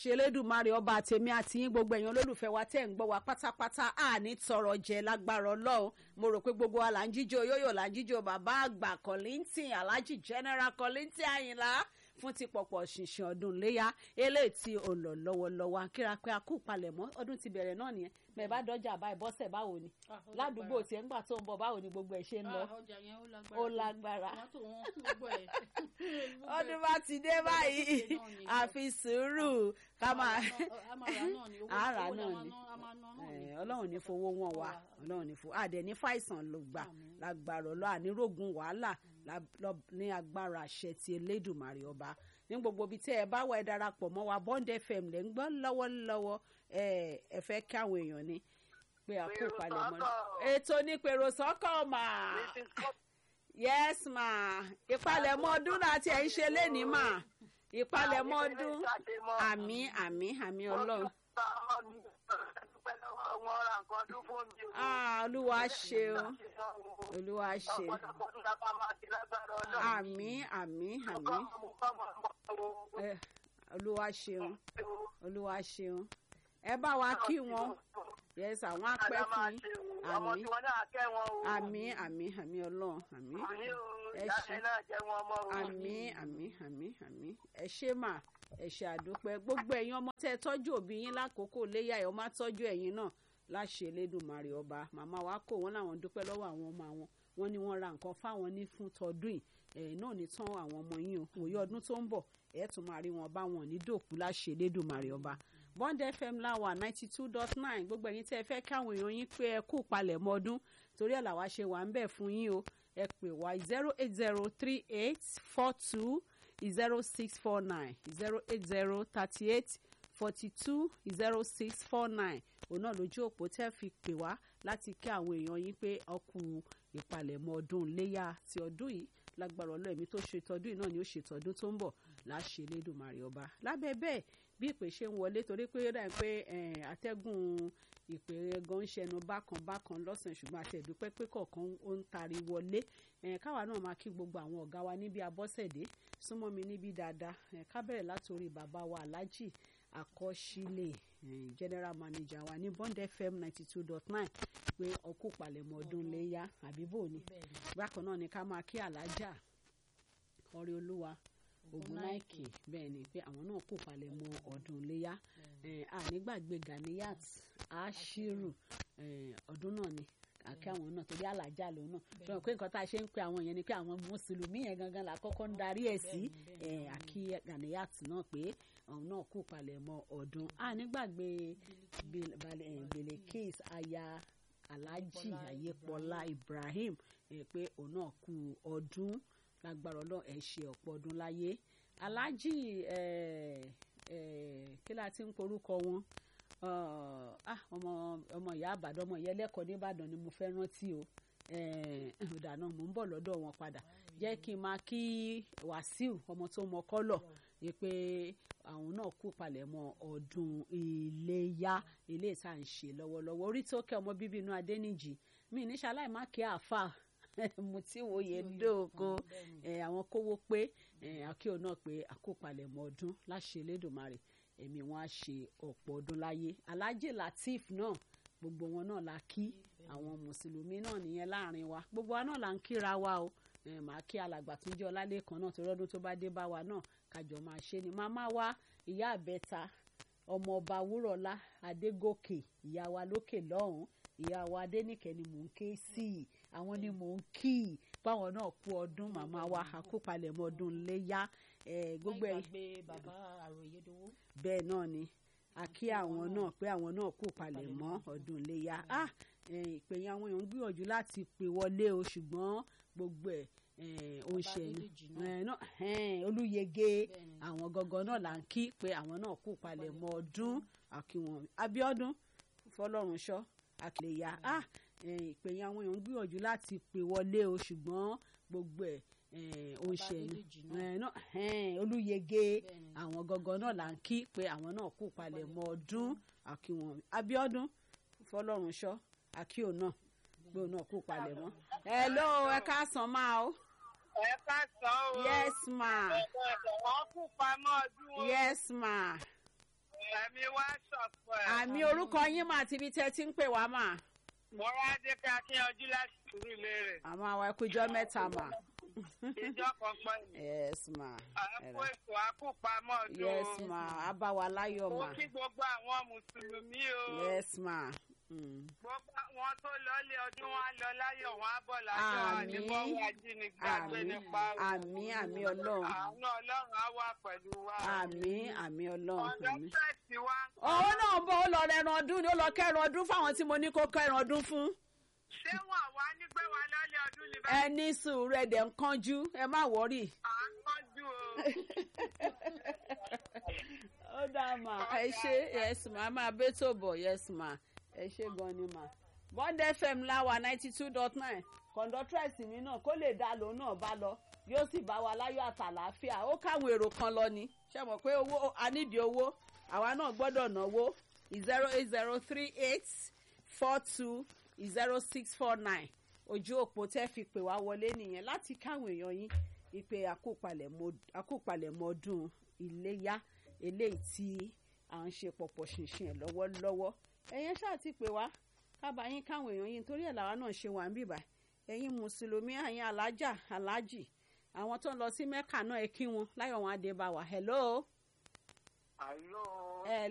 ṣelédùmarè ọba tèmi àti yín gbogbo ẹ̀yàn olólùfẹ́ wa tẹ́ ń gbọ́ wa pátápátá àní tọrọ jẹ lágbára ọlọ́run mo rò pé gbogbo wa là ń jíjó yóyò là ń jíjó bàbá àgbà kọ́lìntìn alhaji general kọ́lìntìn àyìnlá fún ti pọ̀pọ̀ ṣìnṣìn ọdún léyà eléyìí tí ò lọ lọ́wọ́lọ́wọ́ kíra pé a kú palẹ̀mọ́ ọdún ti bẹ̀rẹ̀ náà nìyẹn bẹ́ẹ̀ bá dọ́jà báyìí bọ́sẹ̀ báwo ni ládùúgbò tiẹ̀ ńgbà tó ń bọ̀ báwo ni gbogbo ẹ̀ ṣe ń lọ ọjà yẹn ó lágbára ó lágbára mọ́tò wọn gbogbo ẹ̀ ọdún bá ti dé báyìí àfi sùúrù ká máa àárà náà ni Eh, ọlọ́run ní fowó wọn wá ọlọ́run ní fowó àdẹ ní fàìsàn ló gbà lágbára ọlọ́ ànírógun wàhálà lá- lọ- ní agbára àṣẹ ti elédùnmarè ọba ní gbogbo ibi tẹ́ ẹ bá wà ẹ darapọ̀ mọ́ wa bond fm lẹ́ ń gbọ́ lọ́wọ́lọ́wọ́ ẹ ẹ fẹ́ kí àwọn èèyàn ní pé a kó palẹ̀ mọ́ ètò ní pèrò sọ́kọ̀ mà yes mà ìpalẹ̀mọ́ ọdún láti ẹ̀ ń ṣe lénìí mà ìpalẹ̀mọ́ ọdún àmì àmì àmì ọlọ́run. Ah, olúwa ṣeun olúwa ṣeun àmì àmì àmì Eh, olúwa ṣeun olúwa ṣeun ẹ bá wa kí wọn yes àwọn apẹ fún yín àmì àmì àmì àmì ọlọ́run àmì ẹ ṣe àmì àmì àmì àmì ẹ ṣe mà ẹ ṣe àdúpẹ́ gbogbo ẹ̀yin ọmọ tẹ́ ẹ tọ́jú òbí yín lákòókò léyà ẹ̀ ọmọ tọ́jú ẹ̀yin náà láṣẹ Elédùmarè ọba màmá wa kò wọ́n làwọn dúpẹ́ lọ́wọ́ àwọn ọmọ àwọn wọ́n ní wọ́n ra nǹkan fáwọn ní fún tọdún yìí ẹ̀ náà ní tán àwọn ọmọ yín o òye ọdún tó ń bọ̀ ẹ̀ tún máa rí wọn bá wọn ní dòkú láṣẹ Elédùmarè ọba Bond FM láwà ninety two dot nine gbogbo ẹ̀yin tẹ́ ẹ fẹ́ káwọn èèyàn yín pé ẹ kú palẹ̀mọ́ ọdún torí ẹ̀ làwa ṣe wà ń bẹ̀ fún yín o ẹ pè wá zero eight zero three eight four two zero six four nine zero eight zero thirty eight forty two zero six four nine òun náà lójú òpó tẹ́ fi pè wá láti kí àwọn èèyàn yín pé ọkù ìpalẹ̀mọ́ ọdún léyà ti ọdún yìí lágbára ọlọ́ọ̀mí tó ṣe tọdún yìí náà ni ó ṣe tọdún tó ń bọ̀ láṣẹ Elédùmarè ọba lábẹ́ bẹ́ẹ̀ bí ìpè ṣe ń wọlé torí pé ó dà pé eh, atẹ́gùn ìpè gan ń ṣẹnu bákan bákan lọ́sàn-án ṣùgbọ́n àtẹ̀dúpẹ́ pé kọ̀ọ̀kan ó ń tari wọlé eh, káwa náà máa kí gbogbo àwọn ọ̀gá wa níbi abọ́sẹ̀dé súnmọ́ mi níbi dáadáa eh, ká bẹ̀rẹ̀ látòrí bàbá wa aláàjì àkọsílẹ̀ eh, general manager wa ní Bond FM ninety two dot nine pé ọkú palẹ̀mọ́ ọdún léyà àbíbò ni bákan náà ni ká máa kí alájà ọrẹ olúwa ogunaike bẹ́ẹ̀ ni pé àwọn náà kó palẹ̀ mọ́ ọdún iléyà ànígbàgbé ganiyat ashiru eh, ọdún náà ni àkẹ́ àwọn náà torí àlàjá lòun náà ṣùgbọ́n pé nǹkan tá a ṣe ń pe àwọn yẹn ni pé àwọn mùsùlùmí yẹn gangan là kọ́kọ́ ń darí ẹ̀ sí eh, àkí ganiyat náà pé àwọn náà kó palẹ̀ mọ́ ọdún ànígbàgbé Bil- Bal- eh, Bilekis aya alhaji ayépọlá ibrahim eh, pé òun náà kú ọdún lágbára ọlọ́run ẹ̀ ṣe ọ̀pọ̀ ọdún láyé aláàjì eh, eh, kí la ti ń porúkọ wọn Ah, ah, ọmọ ọmọ ìyá àbàdàn ọmọ ìyá ẹlẹ́kọ̀ọ́ nìbàdàn ni mo fẹ́ rántí o ọ̀dà náà mò ń bọ̀ lọ́dọ̀ wọn padà jẹ́ kí n máa kí wàsíù ọmọ tó mọ kọ́lọ̀ ni pé àwọn náà kú palẹ̀mọ́ ọdún iléyá ilé ìta ń ṣe lọ́wọ́lọ́wọ́ orí tó kẹ́ ọmọ bíbí inú adẹ́nìjì mi ní ṣaláì má kí àáfàá mo ti wòye dóko àwọn kówó pé akíò náà pé àkópalẹ̀mọ́ ọdún láṣẹ Elédùmarè ẹ̀mí wọn á ṣe ọ̀pọ̀ ọdún láyé Alhaji Lateef náà gbogbo wọn náà la kí àwọn mùsùlùmí náà nìyẹn láàrin wa gbogbo wa náà là ń kíra wa o ẹ màá kí alàgbà tó jẹ́ ọlálẹ́kan náà torí ọdún tó bá dé bá wa náà kájọ máa ṣe ni màmá wa ìyá àbẹ́ta ọmọọba wúrọ̀lá adégòkè ìyá wa lókè lọ́hùn ìyá wa adénìkẹ́ ni mò ń ké sí i àwọn ni mò ń kí i báwọn náà kú ọdún màmá wa àkópalẹ̀mọ́ ọdún léyà gbogbo ẹ̀ bàbá àròyédowó. bẹ́ẹ̀ náà ni a kí àwọn náà pé àwọn náà kú palẹ̀mọ́ ọdún léyà ah ìpè yẹn àwọn èèyàn ń gbìyànjú láti pè wọlé o ṣùgbọ́n gbogbo ẹ̀ ó ń ṣe olúyege àwọn gangan náà là ń kí pé àwọn náà kú palẹ̀mọ́ ọdún àkíwọn Abíọ́dún Fọlọ́runṣọ́ àkìlẹ̀yà ah ìpè yẹn àwọn èèyàn ń gbìyànjú láti pè wọlé o ṣùgbọ́n gbogbo ẹ̀ ó ń ṣe olúyege àwọn gangan náà là ń kí pé àwọn náà kú palẹ̀mọ́ ọdún àkíwọn Abíọ́dún Fọlọ́runṣọ́ àkíò náà pé òun náà kú palẹ̀mọ́. hello ẹ káàsán máa o. ẹ káàsán o. yes ma. wọ́n kú pamọ́ ọdún o. yes ma. ẹ̀mí wá ṣọ̀pọ̀ ẹ̀. àmì orúkọ yín mà àti ibi tẹ́ ti ń pè wá mà. mo rá dé pé akíyanjú láti sùúrù léèrè. àmọ́ àwọn ẹkújọ́ mẹ́ta mà. ìjọ kan pẹ́ ni. yes ma. àpò ètò àkópamọ́ ọdún. yes ma abáwa láyọ̀ mo ma. kí gbogbo àwọn mùsùlùmí o. yes ma. Mm. gbogbo àwọn tó lọ́lé ọdún wọn á lọ láyọ̀ wọn á bọ̀ láyọ̀ Àmín. àdìbọ́wọ́ ajínigbé àmì nípa àmì àmì ọlọ́run àánú ọlọ́run á wà pẹ̀lú wa. àmì àmì ọlọ́run ọ̀dọ́ àmì. fẹ́ẹ̀sì wa. òun náà ń bọ̀ ó lọ rẹran ọdún ni ó lọ kẹran ọdún fáwọn tí mo ní kó kẹran ọdún fún. ṣé wọn wá ní pé wa lọ́lé ọdún ni ẹ bẹ́ẹ̀ ní sùúrù ẹ dẹ̀ ń kánjú ẹ má wọ́rì. à ń kánjú o. ó dáa mà ẹ ṣe yes ma a máa bẹ́ tó bọ̀ yes ma ẹ ṣe gan ni ma. bond fm láwa ninety two dot nine conductress mi náà kó lè dá lòun náà bá lọ yóò sì bá wa láyọ̀ àtàlàáfíà ó káwọn èrò kan lọ ni ṣe mọ̀ pé owó a nídìí owó àwa náà gbọ́dọ̀ náwó zero eight zero three eight four two zero six four nine ojú òpó tẹ́ fi pè wá wọlé nìyẹn láti káwọn èèyàn yín ìpè àkópalẹ̀mọ́ ọdún iléyá eléyìí tí à ń ṣe pọ̀pọ̀ ṣìnṣìn ẹ̀ lọ́wọ́lọ́wọ́ ẹ̀yẹn ṣáà ti pè wá kábà yín káwọn èèyàn yín torí ẹ̀ làwa náà ṣe wà ń bìbà ẹ̀yin mùsùlùmí àyìn alájà alájì àwọn tó ń lọ sí mẹ́kà náà ẹ kí wọn láyọ̀ wọn á dé bá wa hello. àlọ́ ẹ